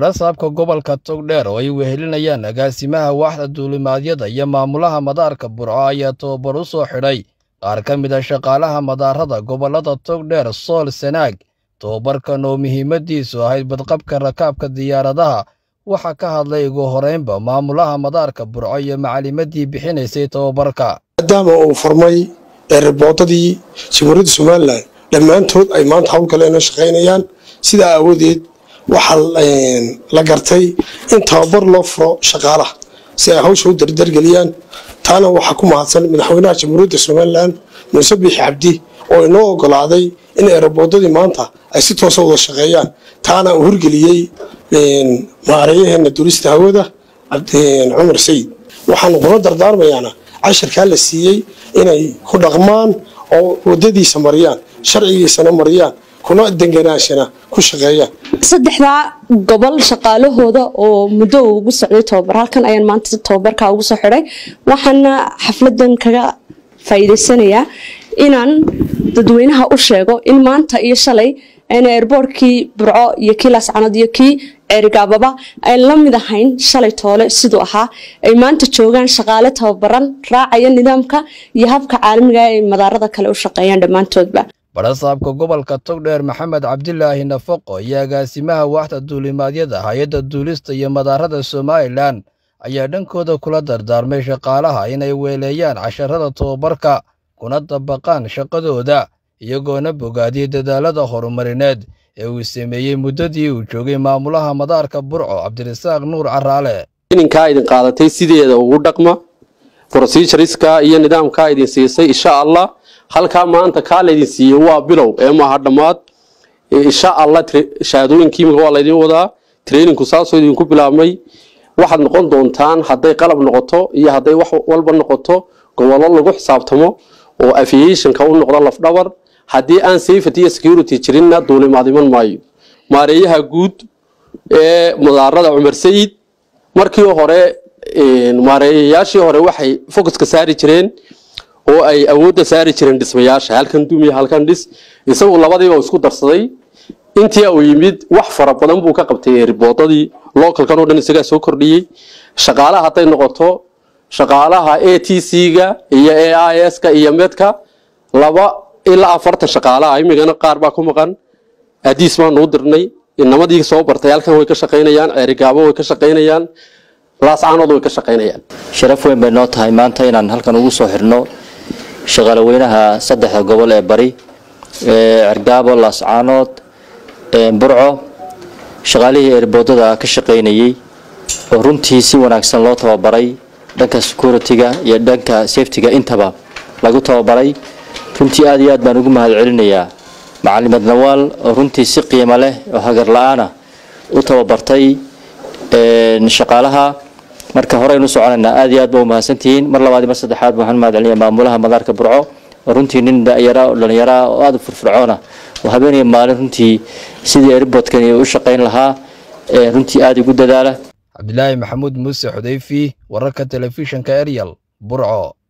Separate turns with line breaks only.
barasaabka gobolka togdheer oo ay wehelinayaan agaasimaha waaxda duulimaadyada iyo maamulaha madaarka burco ayaa tababar u soo xidhay qaar ka mid a shaqaalaha madaarada gobollada togdheer sool sanaag tababarkan oo muhiimadiisu ahayd badqabka rakaabka diyaaradaha waxaa ka hadlay ugu horeynba maamulaha madaarka burco iyo macalimadii bixinaysay tababarka
maadaama uu furmay eeriboodadii jamhuuriyadda somalilan dhammaantood ay maanta howlgaleena shaqaynayaan sidaa aawadeed waxaa la gartay in tababar loo furo shaqaalaha si ay hawsha u dardargeliyaan taana waxaa ku mahadsan madaxweynaha jamhuuriyadda somalilan muuse biixi cabdi oo inoo ogolaaday in eeriboodadii maanta ay si toosa wada shaqeeyaan taana uu horgeliyey maareeyaheena durista hawada cumar sayid waxaanu kula dardaarmayaana cashirkaa la siiyey inay ku dhaqmaan oo wadadiisa mariyaan sharcigiisana mariyaan kuna denganaashana ku shaqeeyaan
saddexdaa gobol shaqaalahooda oo muddo uu ugu socday tababar halkan ayaan maanta tababarkaa ugu soo xidhay waxaana xafladan kaga faa'iidaysanayaa inaan dadweynaha u sheego in maanta iyo shalay ayna airboortkii burco iyo kii laascanood iyo kii ceerigaababa ay la mid ahayn shalay toole siduu ahaa ay maanta joogaan shaqaale tababaran raacaya nidaamka iyo habka caalamiga ay madaarada kale u shaqeeyaan dhammaantoodba
barasaabka gobolka togdheer maxamed cabdilaahi nafaqo iyo agaasimaha waaxda duulimaadyada hay-adda duulista iyo madaarada somalilan ayaa dhankooda kula dardaarmay shaqaalaha inay weeleeyaan casharada tababarka kuna dabaqaan shaqadooda iyagoona bogaadiyey dadaalada horumarineed ee uu sameeyey muddadii uu joogay maamulaha madaarka burco cabdirasaaq nuur caraale
ininkaa idin qaadatay sideeda ugu dhaqma brosijariska iyo nidaamkaa idin siisay insha allah halkaa maanta kaa laydin siiyey waa bilow ee maaha dhammaad insha allah shahaadooyinkii imika waa laydin wadaa traininku saasoo idinku bilaabmay waxaad noqon doontaan hadday qalab noqoto iyo hadday wax walba noqoto gobollo lagu xisaabtamo oo aviationka u noqdo lafdhabar haddii aan safety iyo security jirinna duulimaad iman maayo maareeyaha guud ee madaarada cumar sayid markii hore maareeyayaashii hore waxay focuska saari jireen oo ay awoodda saari jireen dhismayaasha halkan dumiya halkan dhis isagu labadiiba isku darsaday intii uu yimid wax fara badan buu ka qabtay riboodadii localkan oo dhan isagaa soo kordhiyey shaqaalaha hadday noqoto shaqaalaha a t c-ga iyo a i s-ka iyo medka laba ilaa afartan shaqaalaha imigana qaar baa ku maqan adiis baanu u dirnay inamadii soo bartay halkan way ka shaqaynayaan ceerigaabo way ka shaqaynayaan laascaanood way ka shaqaynayaan
sharaf weyn bay noo tahay maanta inaan halkan ugu soo xirno shaqaale weynaha saddexda gobol ee bari ee cergaabo laascaanood burco shaqaalihii eerboodada ka shaqaynayey oo runtii si wanaagsan loo tababaray dhanka security-ga iyo dhanka safety-ga intaba lagu tababaray runtii aad iyo aad baan ugu mahad celinayaa macalimad nawaal oo runtii si qiimo leh oo hagar la-aana u tababartay shaqaalaha marka horeynu soconaynaa aad iyo aad ba u mahadsantihiin mar labaad mar saddexaad waxaan mahad celinaya maamulaha madaarka burco oo runtii nin dhalinyara oo dhallinyaraa oo aada u firfircoona oo habeenaya maalin runtii sidii airboodkani u shaqayn lahaa runtii aada igu dadaala
cabdilaahi maxamuud muuse xudayfi wararka telefishinka eryal burco